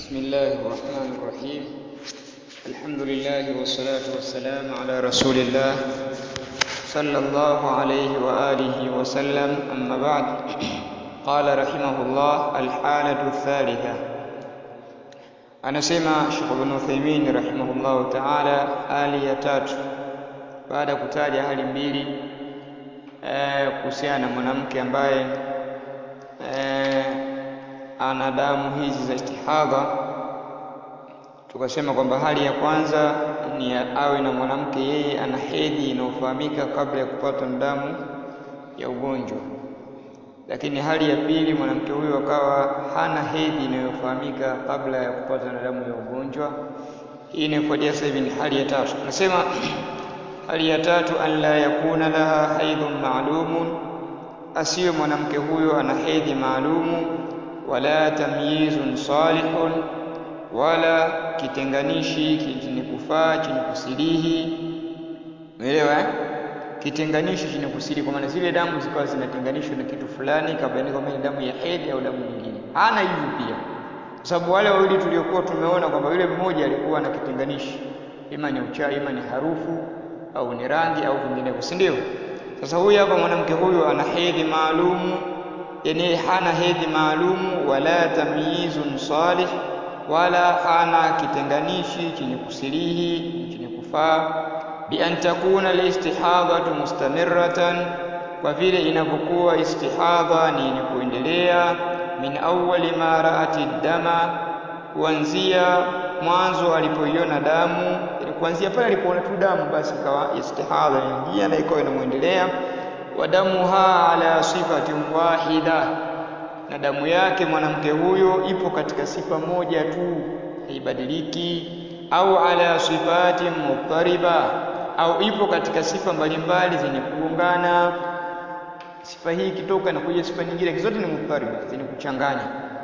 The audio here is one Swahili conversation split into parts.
بسم الله الرحمن الرحيم الحمد لله والصلاة والسلام على رسول الله صلى الله عليه وآله وسلم أما بعد قال رحمه الله الحالة الثالثة anasema Sheikh Ibn Uthaymeen rahimahullahu ta'ala hali ya tatu baada ya kutaja hali mbili kuhusiana na mwanamke ambaye eh, ana damu hizi za istihadha tukasema kwamba hali ya kwanza ni awe na mwanamke yeye ana hedhi inayofahamika kabla ya kupata damu ya ugonjwa lakini hali ya pili mwanamke huyo akawa hana hedhi inayofahamika kabla ya kupata na damu ya ugonjwa hii inayofuatia sasa hivi ni hali ya tatu nasema hali ya tatu an la yakuna laha haidhun maalumun asiwe mwanamke huyo ana hedhi maalumu wala tamyizun salihun wala kitenganishi chenye kufaa chenye kusilihi umeelewa eh? kitenganishi chenye kusili kwa maana zile damu zikawa zinatenganishwa na kitu fulani kabla kwamba ni damu ya hedhi au damu nyingine hana hivyo pia kwa sababu wale wawili tuliokuwa tumeona kwamba yule mmoja alikuwa na kitenganishi ima ni uchawi ima ni harufu au ni rangi au vinginevyo si ndio sasa huyu hapa mwanamke huyu ana hedhi maalumu yani hana hedhi maalumu wala tamyizun salih wala hana kitenganishi chenye kusilihi chenye kufaa bi an takuna alistihadhatu mustamirratan kwa vile inapokuwa istihadha ni yenye kuendelea min awwali ma raati dama kuanzia mwanzo alipoiona damu kuanzia pale alipoona tu damu basi ikawa istihadha inaingia na ikawa inamwendelea wa damuha ala sifatin wahida na damu yake mwanamke huyo ipo katika sifa moja tu haibadiliki au ala sifatin muqtariba au ipo katika sifa mbalimbali zenye kugongana sifa hii ikitoka na kuja sifa nyingine zote ni muqtariba zenye kuchanganya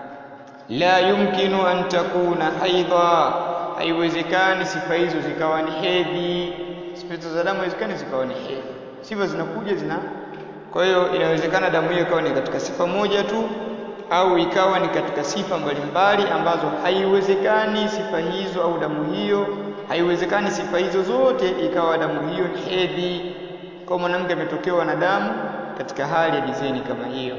la yumkinu an takuna haidha haiwezekani sifa hizo zikawa ni hedhi sifa za damu haiwezekani zikawa ni hedhi sifa zinakuja zina kwa hiyo inawezekana damu hiyo ikawa ni katika sifa moja tu au ikawa ni katika sifa mbalimbali ambazo haiwezekani sifa hizo au damu hiyo haiwezekani sifa hizo zote ikawa damu hiyo ni hedhi kwa mwanamke ametokewa na damu katika hali ya dizeni kama hiyo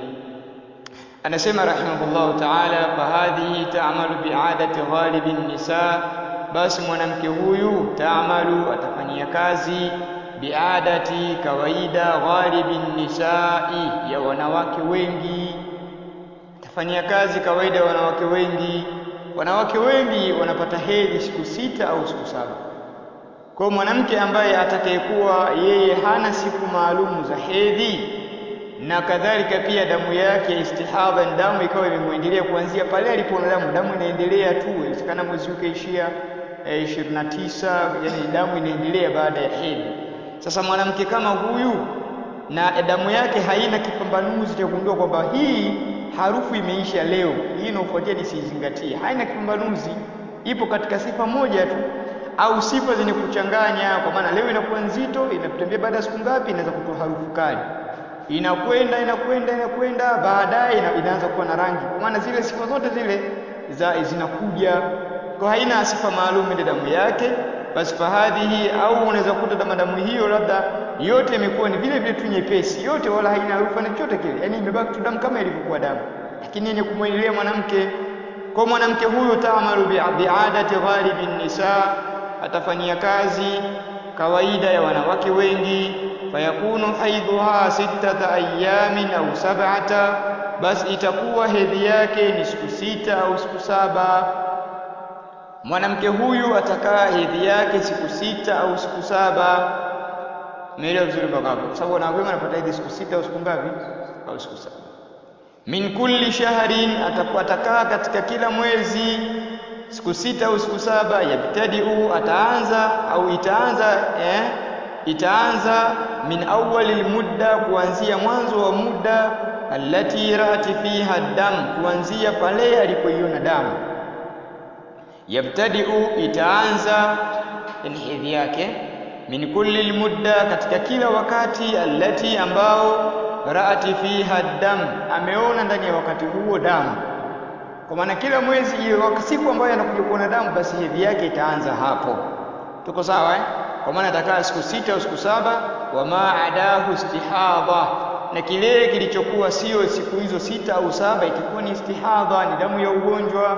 anasema rahimahullahu ta'ala fahadhihi ta'malu bi'adati ghalibin nisa basi mwanamke huyu ta'malu atafanyia kazi biadati kawaida ghalibin nisai ya wanawake wengi tafanyia kazi kawaida ya wanawake wengi wanawake wengi wanapata hedhi siku sita au siku saba kwa mwanamke ambaye atakayekuwa yeye hana siku maalumu za hedhi na kadhalika pia damu yake ya istihadha ni damu ikawa imemwendelea kuanzia pale alipoona damu damu inaendelea tu inawezekana mwezi ukaishia eh, 29 yani damu inaendelea baada ya hedhi sasa mwanamke kama huyu na damu yake haina kipambanuzi cha kugundua kwamba hii harufu imeisha leo, hii inayofuatia nisiizingatie, haina kipambanuzi, ipo katika sifa moja tu au sifa zenye kuchanganya, kwa maana leo inakuwa nzito, inatembea baada ya siku ngapi, inaweza kutoa harufu kali, inakwenda inakwenda inakwenda, baadaye ina, inaanza kuwa na rangi, kwa maana zile sifa zote zile za zinakuja, kwa haina sifa maalum ile damu yake basi fahadhihi au unaweza kukuta damu hiyo labda yote imekuwa ni vile vile tu nyepesi yote wala haina harufu na chochote kile yani imebaki tu damu kama ilivyokuwa damu lakini yenye kumwendelea mwanamke kwa mwanamke huyu taamalu biadati ghalibin nisa atafanyia kazi kawaida ya wanawake wengi fayakunu haidhuha sittata ayamin au sab'ata basi itakuwa hedhi yake ni siku sita au siku saba mwanamke huyu atakaa hedhi yake siku sita au siku saba umeelewa vizuri mpaka hapo kwa sababu wanawake wanapata hedhi siku sita au siku ngapi au siku saba min kulli shahrin atakaa katika kila mwezi siku sita au siku saba yabtadiu ataanza au itaanza eh, itaanza min awwalil mudda kuanzia mwanzo wa muda allati rati fiha dam kuanzia pale alipoiona damu yabtadiu itaanza ni hedhi yake min kulli almudda katika kila wakati allati ambao raati fiha dam ameona ndani ya wakati huo damu Kwa maana kila mwezi hiyo siku ambayo anakuja kuona damu, basi hedhi yake itaanza hapo. Tuko sawa eh? Kwa maana atakaa siku sita au siku saba, wama adahu istihadha, na kile kilichokuwa sio siku hizo sita au saba itakuwa ni istihadha, ni damu ya ugonjwa.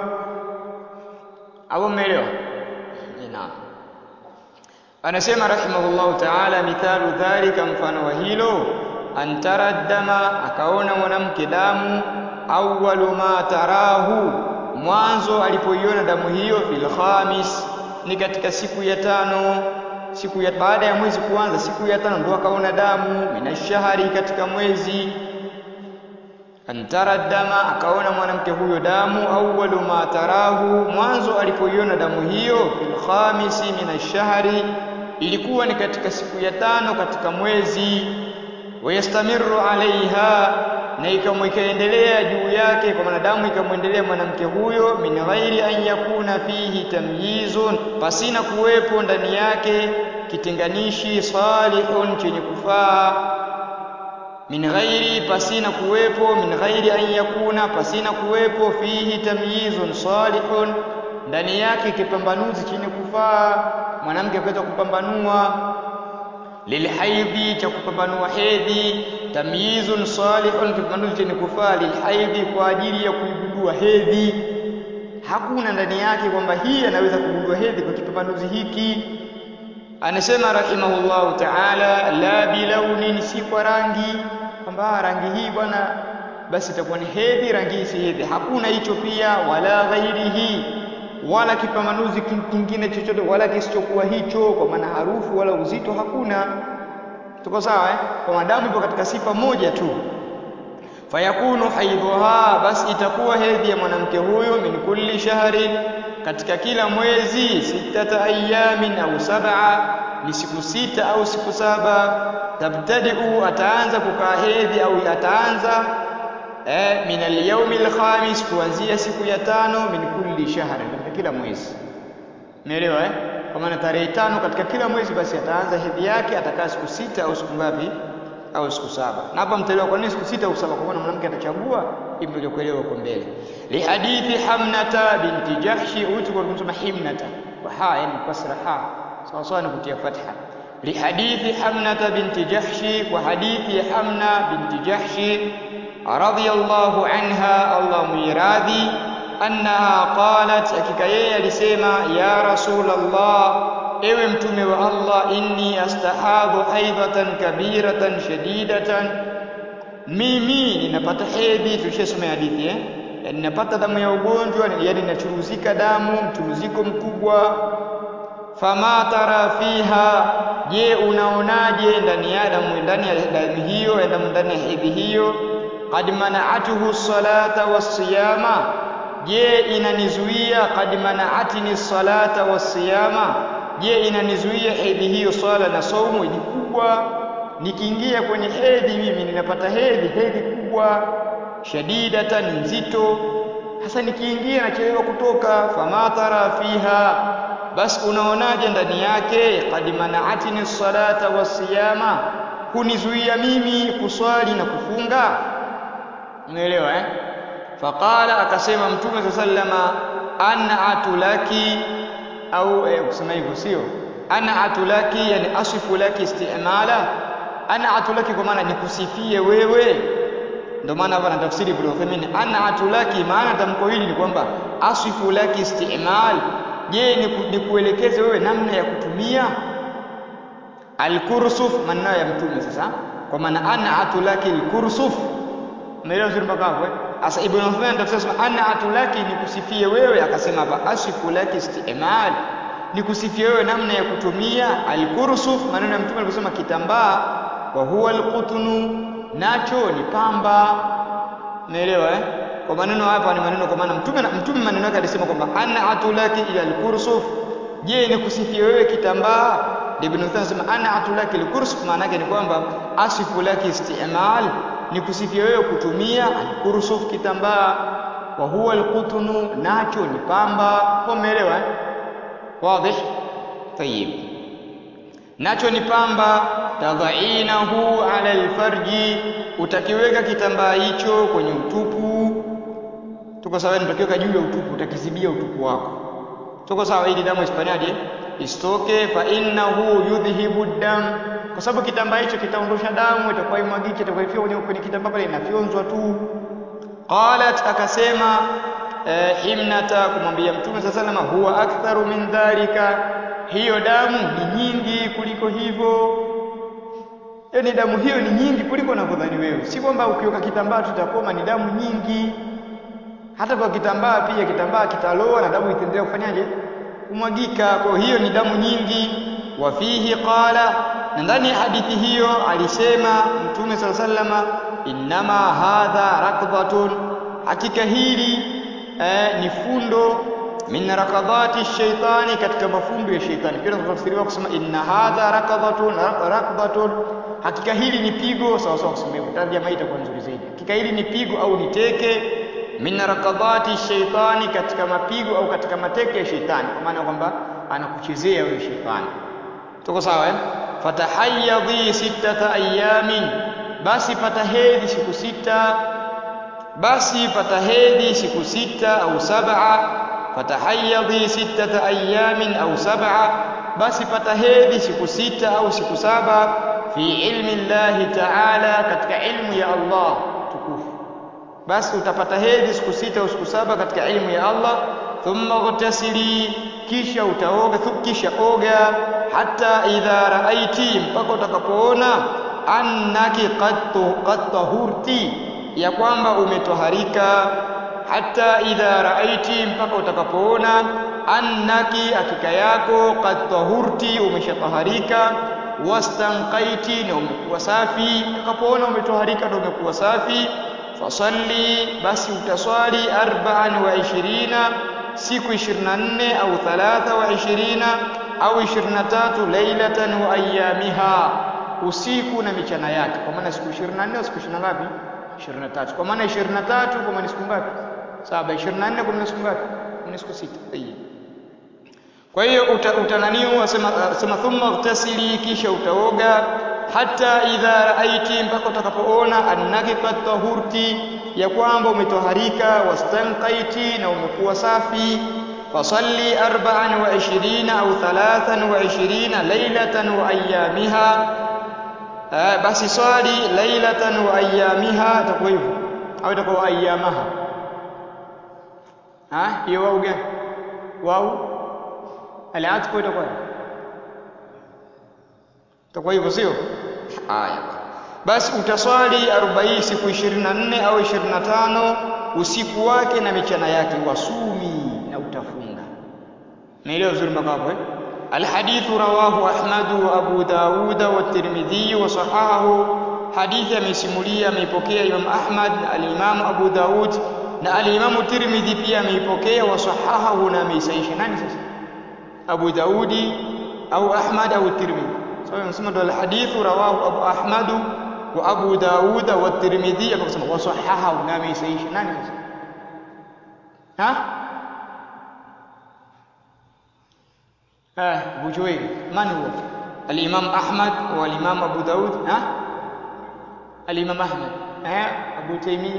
Au mmeelewa? Naam. Anasema rahimahullahu ta'ala, mithalu dhalika, mfano wa hilo, antara dama, akaona mwanamke damu, awwalu ma tarahu, mwanzo alipoiona damu hiyo, fil khamis, ni katika siku ya tano, siku ya baada ya mwezi kuanza, siku ya tano ndo akaona damu, minashahari, katika mwezi antara dama, akaona mwanamke huyo damu, awwalu ma tarahu, mwanzo alipoiona damu hiyo, fil khamisi min ashahri, ilikuwa ni katika siku ya tano katika mwezi. Wayastamiru alaiha, na ikaendelea juu yake, kwa maana damu ikamwendelea mwanamke huyo, min ghairi an yakuna fihi tamyizun, pasina kuwepo ndani yake kitenganishi, salihun, chenye kufaa min ghairi pasina kuwepo, min ghairi an yakuna, pasina kuwepo, fihi tamyizun salihun, ndani yake kipambanuzi chenye kufaa, mwanamke akaweza kupambanua, lilhaidhi, cha kupambanua hedhi, tamyizun salihun, kipambanuzi chenye kufaa, lilhaidhi, kwa ajili ya kuigundua hedhi. Hakuna ndani yake kwamba hii anaweza kugundua hedhi kwa kipambanuzi hiki. Anasema rahimahullahu ta'ala, la bilaunin, si kwa rangi, kwamba rangi hii bwana basi itakuwa ni hedhi, rangi hii si hedhi. Hakuna hicho pia, wala ghairihi, wala kipambanuzi kingine chochote, wala kisichokuwa hicho, kwa maana harufu wala uzito hakuna. Tuko sawa eh? Kwa madamu ipo katika sifa moja tu, fayakunu haidhuha, basi itakuwa hedhi ya mwanamke huyo, min kulli shahrin katika kila mwezi sitata ayamin au sab'a, ni siku sita au siku saba. Tabtadiu, ataanza kukaa hedhi au ataanza eh, min alyaumi alkhamis, kuanzia siku ya tano, min kulli shahr, katika kila mwezi. Umeelewa eh? Kwa maana tarehe tano katika kila mwezi, basi ataanza hedhi yake, atakaa siku sita au siku ngapi? Au siku saba. Na hapa mtaelewa kwa nini siku sita au saba, kwa maana mwanamke atachagua hivi ndio kuelewa huko mbele. Lihadithi Hamnata binti Jahshi, huyu tulikuwa tunasema Himnata kwa ha, yani kasra ha, sawa sawa ni kutia fatha. Lihadithi Hamnata binti Jahshi, kwa hadithi ya Hamna binti Jahshi radhiyallahu anha, Allah muiradhi, annaha qalat, hakika yeye alisema, ya Rasulullah, ewe mtume wa Allah, inni astahadhu haidhatan kabiratan shadidatan mimi ninapata hedhi, tulishasoma hadithi eh? Yani ninapata damu ya ugonjwa, yani ninachuruzika damu, mchuruziko mkubwa. Fama tara fiha, je, unaonaje ndani ya damu, ndani ya damu hiyo, ya damu ndani ya hedhi hiyo? Qad mana'atuhu salata wasiyama, je, inanizuia? Qad mana'atini salata wasiyama, je, inanizuia hedhi hiyo swala na saumu? Ni kubwa nikiingia kwenye hedhi mimi ninapata hedhi hedhi kubwa shadidatan nzito hasa nikiingia nachelewa kutoka fama tara fiha basi unaonaje ndani yake qad manaatini salata wasiyama hunizuia mimi kuswali na kufunga umeelewa eh faqala akasema mtume sa sallama ana atulaki au eh, kusema hivyo sio ana atulaki yani asifu laki istimala ana atulaki kwa maana nikusifie wewe ndio maana hapa na tafsiri Ibn Uthaymeen ana atulaki maana tamko hili ni kwamba asifu laki istimal je nikuelekeze wewe namna ya kutumia alkursuf maneno ya mtume sasa kwa maana ana atulaki alkursuf umeelewa sio mpaka hapo eh sasa Ibn Uthaymeen tafsiri sema ana atulaki nikusifie wewe akasema hapa asifu laki istimal nikusifie wewe namna ya kutumia alkursuf maneno ya mtume aliposema kitambaa wa huwa alqutnu nacho ni pamba umeelewa eh kwa maneno hapa ni maneno kwa maana mtume mtume maneno yake alisema kwamba ana atulaki ila alkursuf je nikusifie wewe kitambaa ibn Uthaymeen anasema ana atulaki alkursuf maana yake ni kwamba asifu laki istimal nikusifie wewe kutumia alkursuf kitambaa wa huwa alqutnu nacho ni pamba umeelewa eh واضح طيب nacho ni pamba tadhainahu ala alfarji utakiweka kitambaa hicho kwenye utupu tuko sawa nitakiweka juu ya utupu utakizibia utupu wako tuko sawa ili damu isifanyaje isitoke fa innahu yudhhibu dam kwa sababu kitambaa hicho kitaondosha damu itakuwa imwagike itakuwa ifia kwenye, kwenye kitambaa pale inafyonzwa tu qalat akasema eh, himnata kumwambia mtume saa salama huwa aktharu min dhalika hiyo damu ni nyingi kuliko hivyo yaani damu hiyo ni nyingi kuliko unavyodhani wewe si kwamba ukiweka kitambaa tutakoma ni damu nyingi hata kwa kitambaa pia kitambaa kitaloa na damu itaendelea kufanyaje kumwagika kwa hiyo ni damu nyingi wa fihi qala na ndani ya hadithi hiyo alisema mtume sala sallama innama hadha rakdhatun hakika hili eh, ni fundo min rakadhati shaitani katika mafundo ya shaitani pia tunatafsiriwa kusema inna hadha rakadhatun rakdhatun hakika hili ni pigo sawa sawa kusema hivyo tarjama hii itakuwa nzuri zaidi hakika hili ni pigo au ni teke min rakadhati shaitani katika mapigo au katika mateke ya shaitani kwa maana kwamba anakuchezea wewe shaitani tuko sawa eh fatahayyadhi sittata ayamin basi pata hedhi siku sita basi pata hedhi siku sita au sab'a fatahayyadhi sittata ayamin au sab'a basi pata hedhi siku sita au siku saba fi ilmi Allah ta'ala katika ilmu ya Allah tukufu basi utapata hedhi siku sita au siku saba katika ilmu ya Allah thumma ghtasili kisha utaoga kisha oga hata idha raaiti mpaka utakapoona annaki qad tahurti ya kwamba umetoharika hata idha raaiti mpaka utakapoona annaki hakika yako qad tahurti umeshataharika wastanqaiti na umekuwa safi utakapoona umetoharika na umekuwa safi fasalli basi utaswali arba'an wa ishirina siku 24 au thalatha wa ishirina au 23 lailatan wa ayamiha usiku na michana yake kwa maana siku 24 au siku 20 ngapi 23 kwa maana 23 kwa maana siku ngapi saba 24 kwa maana siku ngapi ni siku sita kwa hiyo utananiu asema sema thumma utasili kisha utaoga hata idha raaiti mpaka utakapoona annaki qad tahurti ya kwamba umetoharika wastanqaiti na umekuwa safi fasalli arba'an wa ishirina au thalathan wa ishirina lailatan wa ayamiha basi swali lailatan wa ayamiha itakuwa hivyo au itakuwa ayamaha ha hiyo wau gani wau aliatfu itakuwa itakuwa hivyo sio haya basi utaswali 40 siku 24 au 25 usiku wake na michana yake wasumi na utafunga naelewa vizuri mpaka hapo eh الحديث رواه أحمد وأبو داود والترمذي وصححه حديث amesimulia ameipokea Imam Ahmad al-Imam Abu Daud na al-Imam Tirmidhi pia ameipokea wasahahahu na ameisaisha nani sasa Abu Daudi au Ahmad au Tirmidhi sawa nasema ndo al-hadithu rawahu Abu Ahmad wa Abu Daud wa Tirmidhi akasema wasahahahu na ameisaisha nani sasa ha آه أبو جويل من هو الإمام أحمد والإمام أبو داود ها الإمام أحمد ها أبو تيمية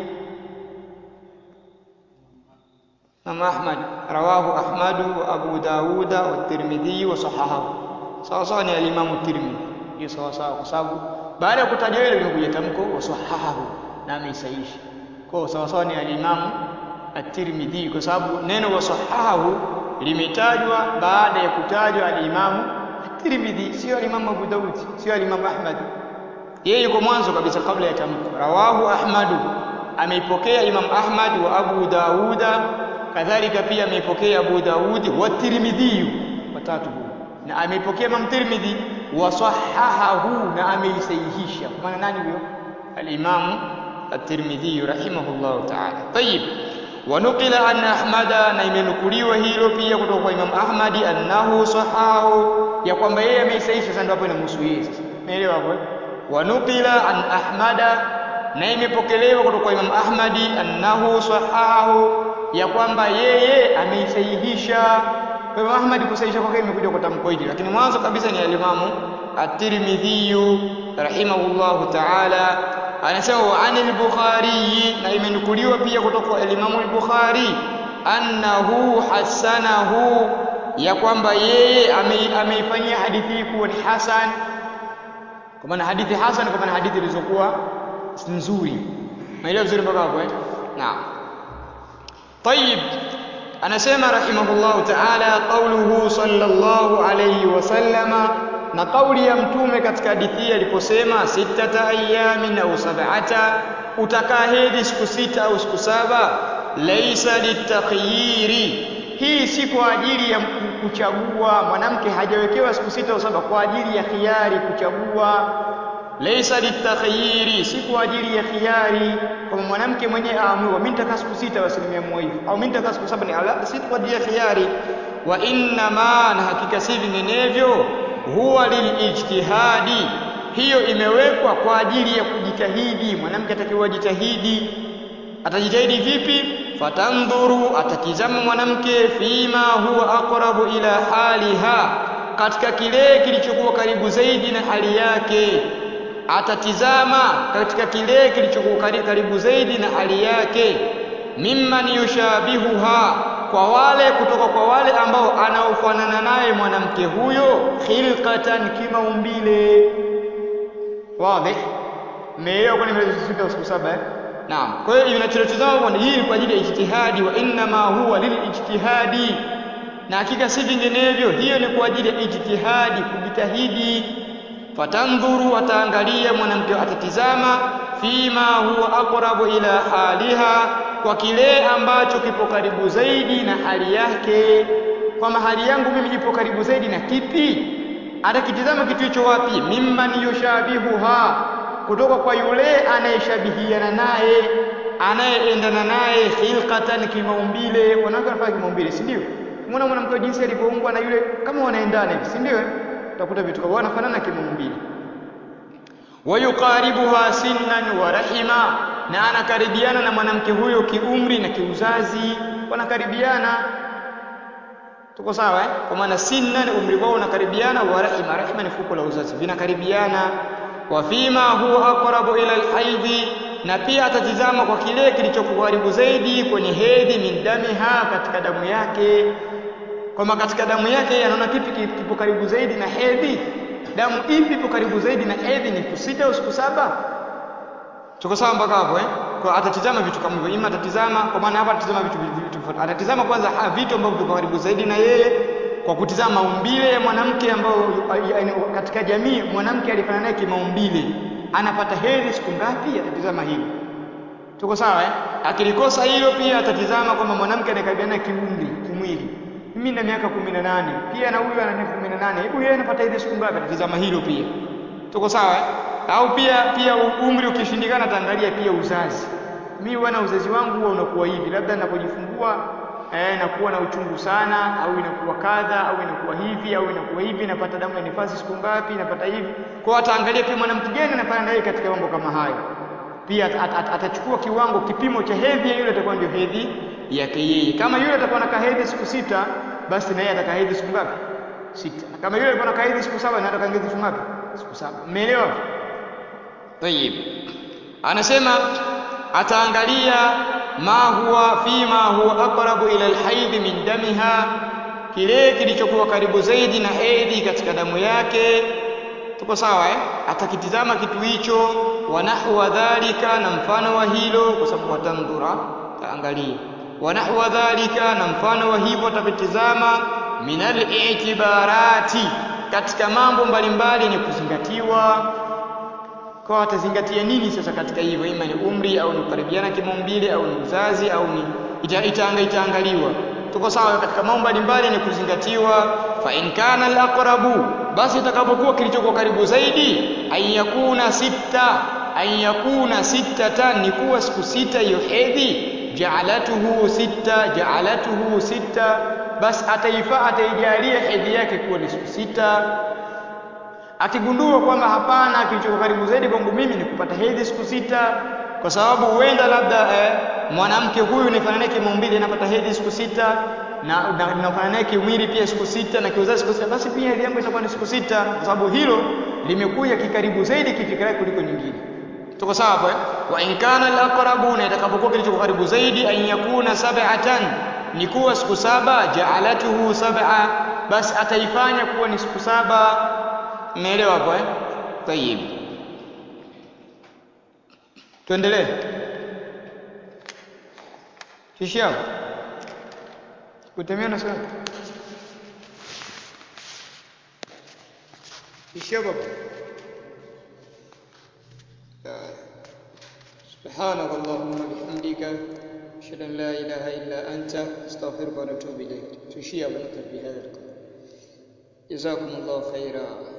إمام أحمد رواه أحمد وأبو داود والترمذي وصححه sawa sawa ni alimamu tirmidhi hiyo sawa sawa kwa sababu baada ya kutajwa ile limekuja tamko wasahahahu na ameisahihisha kwa sawa sawa ni alimamu at-tirmidhi kwa sababu neno wasahahahu limetajwa baada ya kutajwa alimamu at-tirmidhi sio alimamu abu daud sio alimamu ahmad yeye yuko mwanzo kabisa kabla ya tamko rawahu ahmadu ameipokea imam ahmad wa abu dauda kadhalika pia ameipokea abu daudi wa tirmidhi watatu huyo na ameipokea Imam Tirmidhi wasahahahu na ameisahihisha kwa maana nani huyo al-Imam at-Tirmidhi rahimahullah ta'ala tayib ونقل عن أحمد na imenukuliwa hilo pia kutoka kwa Imam Ahmad annahu sahahu ya kwamba yeye ameisahihisha sasa ndio hapo inamhusu yeye sasa umeelewa hapo wanukila an Ahmada na imepokelewa kutoka kwa Imam Ahmad annahu sahahu ya kwamba yeye ameisahihisha kwa Imam Ahmad kusahihisha kwake imekuja kwa tamko hili, lakini mwanzo kabisa ni alimamu At-Tirmidhi rahimahullahu ta'ala anasema wa anil bukhari na imenukuliwa pia kutoka kwa Imam al-Bukhari annahu hasanahu ya kwamba yeye ameifanyia hadithi hii kuwa ni hasan kwa maana hadithi hasan kwa maana hadithi ilizokuwa nzuri maelewa vizuri mpaka hapo eh naam طيب anasema rahimahullahu ta'ala qauluhu sallallahu alayhi wasallama na kauli ya mtume katika hadithi aliposema sittata ayamin au sab'ata utakaa hedhi siku sita au siku saba laisa litakhyiri hii si kwa ajili ya kuchagua mwanamke hajawekewa siku sita au saba kwa ajili ya khiari kuchagua laisa litakhyiri si kwa ajili ya khiari kama mwanamke mwenyewe aamue mimi nitakaa siku sita basi nimeamua hivyo au mimi nitakaa siku saba ni ala si kwa ajili ya khiari wa inna ma na hakika si vinginevyo huwa lilijtihadi hiyo imewekwa kwa ajili ya kujitahidi mwanamke atakiwa ajitahidi atajitahidi vipi fatandhuru atatizama mwanamke fima huwa aqrabu ila haliha katika kile kilichokuwa karibu zaidi na hali yake atatizama katika kile kilichokuwa karibu zaidi na hali yake mimman yushabihuha kwa wale kutoka kwa wale ambao anaofanana naye mwanamke huyo khilqatan kimaumbile wazi meelewa kwani mlizosita siku saba eh naam kwa hiyo inachotazama ni hii kwa ajili ya ijtihadi wa inna ma huwa lilijtihadi na hakika si vinginevyo hiyo ni kwa ajili ya ijtihadi kujitahidi fatandhuru ataangalia mwanamke atatizama fima huwa aqrabu ila haliha kwa kile ambacho kipo karibu zaidi na hali yake kwamba hali yangu mimi ipo karibu zaidi na kipi atakitizama kitu hicho wapi mimman yushabihuha kutoka kwa yule anayeshabihiana naye anayeendana naye khilqatan kimaumbile wanawake wanafanya kimaumbile si ndio umeona mwanamke jinsi alivyoumbwa na yule kama wanaendana hivi si ndio utakuta vitu kama wanafanana kimaumbile wayuqaribuha sinnan wa rahima na anakaribiana na mwanamke huyo kiumri na kiuzazi wanakaribiana tuko sawa eh kwa maana sinnan umri wao unakaribiana wa rahima rahima ni fuko la uzazi vinakaribiana wa fima huwa aqrabu ila alhaidhi na pia atatizama kwa kile kilichokuharibu zaidi kwenye hedhi min damiha katika damu yake kwamba katika damu yake anaona kipi kipo karibu zaidi na hedhi damu ipi ipo karibu zaidi na hedhi ni kusita au siku saba tuko sawa mpaka hapo eh kwa atatizama vitu kama hivyo ima atatizama kwa maana hapa atatizama vitu vitu vitu atatizama kwanza ha, vitu ambavyo viko karibu zaidi na yeye kwa kutizama maumbile ya mwanamke ambao katika jamii mwanamke alifanana naye kimaumbile anapata hedhi siku ngapi atatizama hilo tuko sawa eh akilikosa hilo pia atatizama kwamba mwanamke anakabiliana kiumri kimwili mimi na miaka 18 pia na huyu ana miaka 18 hebu yeye anapata hedhi siku ngapi atatizama hilo pia tuko sawa eh au pia pia umri ukishindikana ataangalia pia uzazi mimi bwana uzazi wangu huwa unakuwa hivi labda ninapojifungua eh, nakuwa na uchungu sana au inakuwa kadha au inakuwa hivi au inakuwa hivi napata damu ya nifasi siku ngapi napata hivi kwa ataangalia pia mwanamke gani anafanya naye katika mambo kama hayo pia at, at, at, atachukua kiwango kipimo cha hedhi ya yule atakuwa ndio hedhi yake yeye kama yule atakuwa na hedhi siku sita basi na yeye atakaa hedhi siku ngapi sita na kama yule alikuwa na hedhi siku saba na atakaa hedhi siku ngapi siku saba umeelewa Tayib. Anasema ataangalia ma huwa fima huwa aqrabu ila alhaid min damiha, kile kilichokuwa karibu zaidi na hedhi katika damu yake. Tuko sawa eh? Atakitizama kitu hicho, wa nahwa dhalika, na mfano wa hilo, kwa sababu watandhura, taangalia wa nahwa dhalika, na mfano wa hivyo atakitizama min al-i'tibarati, katika mambo mbalimbali ni kuzingatiwa kwa atazingatia nini sasa katika hivyo ima ni umri au ni kukaribiana kimaumbile au ni uzazi au ni ita, itaanga itaangaliwa tuko sawa katika mambo mbalimbali ni kuzingatiwa fa in kana al-aqrabu basi itakapokuwa kilichokuwa karibu zaidi ayakuna sita ayakuna sittatan ni kuwa siku sita hiyo hedhi ja'alatuhu sita ja'alatuhu sita basi ataifa ataijalia hedhi yake kuwa ni siku sita akigundua kwamba hapana kilichoko karibu zaidi kwangu mimi ni kupata hedhi siku sita kwa sababu huenda labda eh, mwanamke huyu nifanana naye kimaumbile anapata hedhi siku sita na nafanana naye kimwili pia siku sita na kiuzazi siku sita basi pia hedhi yangu itakuwa ni siku sita kwa sababu hilo limekuja kikaribu zaidi kifikira kuliko nyingine tuko sawa hapo eh wa in kana al-aqrabuna itakapokuwa kilicho karibu zaidi an yakuna sab'atan ni kuwa siku saba ja'alatuhu sab'a basi ataifanya kuwa ni siku saba umeelewa hapo eh tayib tuendelee Shishi hapo kutemea na swali Shishi hapo سبحانك اللهم وبحمدك أشهد أن لا إله إلا أنت أستغفرك ونتوب إليك تشيع ونكتب بهذا القول جزاكم الله خيرا